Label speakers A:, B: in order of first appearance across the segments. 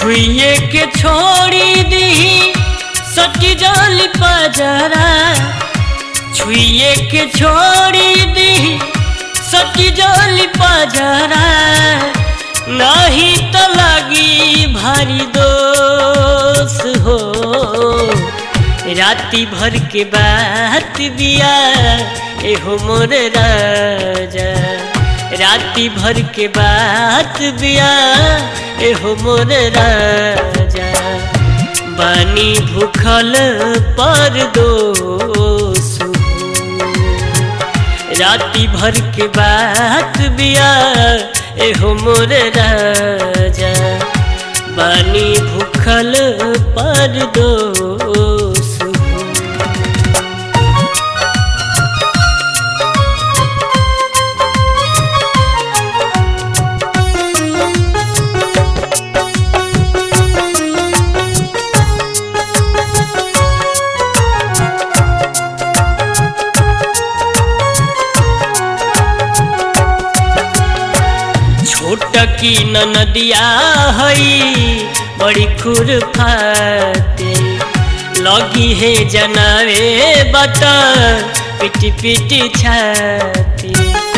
A: छुइए के छोड़ी दी सटी जाली पजरा छुइए के छोड़ी दी सटी जाली पजरा नहीं तो लगी भारी दोष हो राती भर के बात बिया एहो मोर राजा राती भर के बात बिया एहो मोर राजा बानी भूखल पर दोष राती भर के बात बिया एहो मोर राजा बानी भूखल पर दोष छोट की नदिया हई बड़ी खुरफाते लगी है जनावे बता पिटी पिटी छाती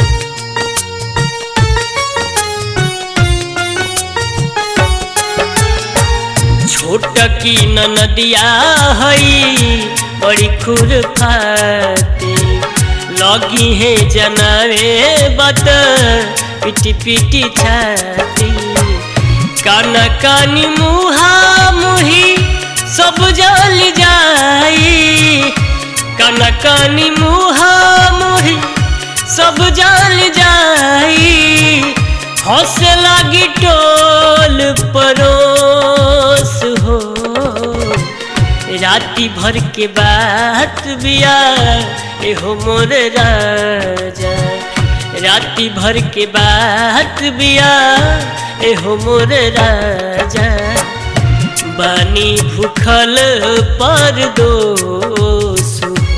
A: छोट की नदिया हई बड़ी खुरफाते लगी है जनावे बता पिटी पिटी छाती काना कानी मुहा मुही सब जल जाई काना कानी मुहा मुही सब जल जाई हंसे लागी टोल परोस हो राती भर के बात बिया एहो मोर राजा राती भर के बात बिया एहो मोर राजा बानी भूखल पर दोष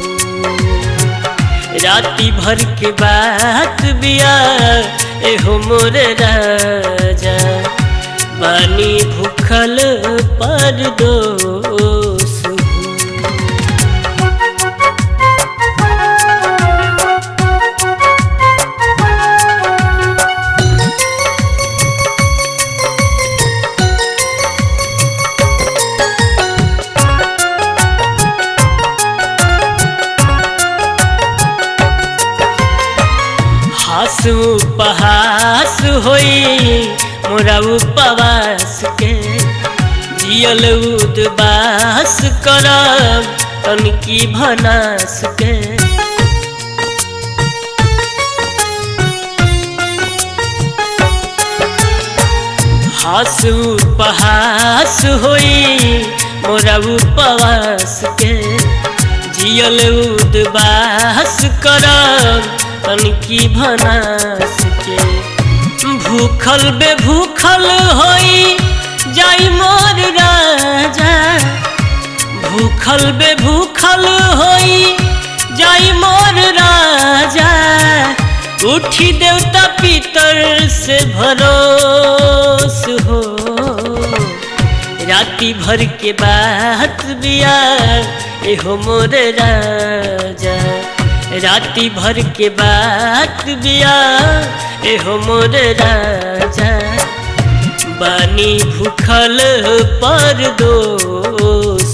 A: राती भर के बात बिया एहो मोर राजा बानी भूखल पर दोष हास उपहास होई मोरा उपवास के जियल उदबास करब तनकी भनास के हास उपहास होई मोरा उपवास के जियल उदबास करब तनकी भनास के भूखल बे भूखल होई जाई मोर राजा भूखल बे भूखल होई जाई मोर राजा उठी देवता पितर से भरोस हो राती भर के बात बिया एहो मोर राजा राती भर के बात बिया एहो मोर राजा बानी भूखल पर दोष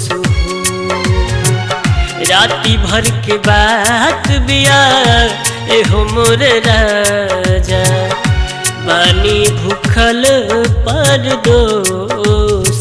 A: राती भर के बात बिया एहो मोर राजा बानी भूखल पर दोष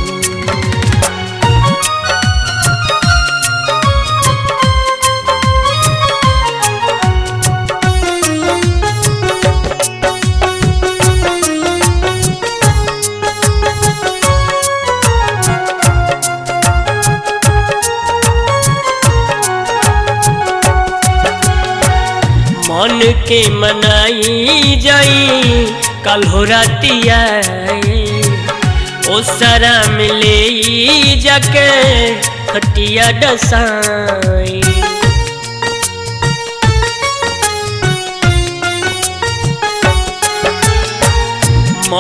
A: मन के मनाई जाई कल हो रातिया ओ सारा मिले जाके खटिया डसाई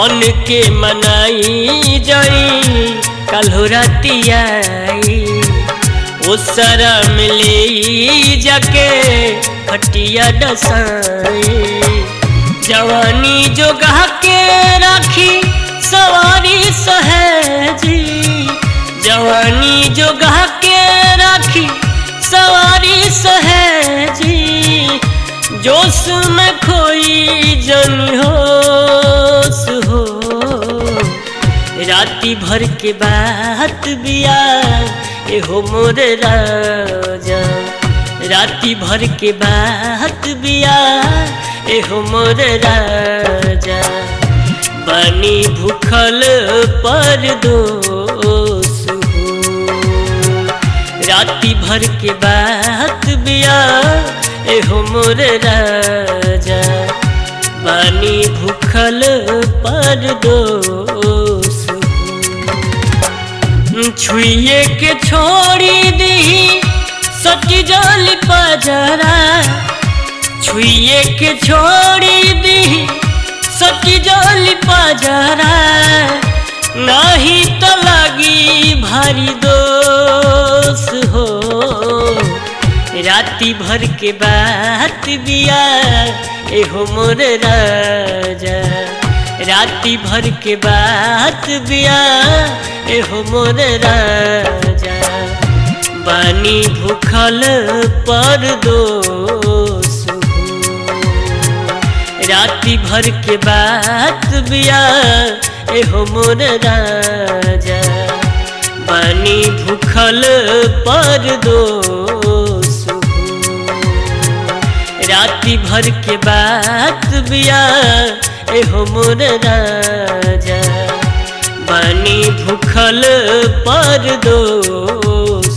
A: मन के मनाई जाई कल्हो रातियाई ओ सारा मिले जाके खटिया डसाई जवानी जो गा के राखी सवारी सहेजी जवानी जो गा के राखी सवारी सहेजी जोश में खोई जन होश हो राती भर के बात बिया एहो मोर राजा राती भर के बात बिया एहो मोर राजा बनी भूखल पर दोष हो राती भर के बात बिया एहो मोर राजा बानी भूखल पर दोष हो छुइए के छोड़ी दी सटी जल पजरा छुइए के छोड़ी दी सटी जल पजरा नहीं तो लगी भारी दोष हो राती भर के बात बिया एहो मोर राजा राती भर के बात बिया एहो मोर राजा बानी भूखल पर दोष हो राती भर के बात बिया एहो मोर राजा बानी भूखल पर दोष हो राती भर के बात बिया एहो मोर राजा बानी भूखल पर दोष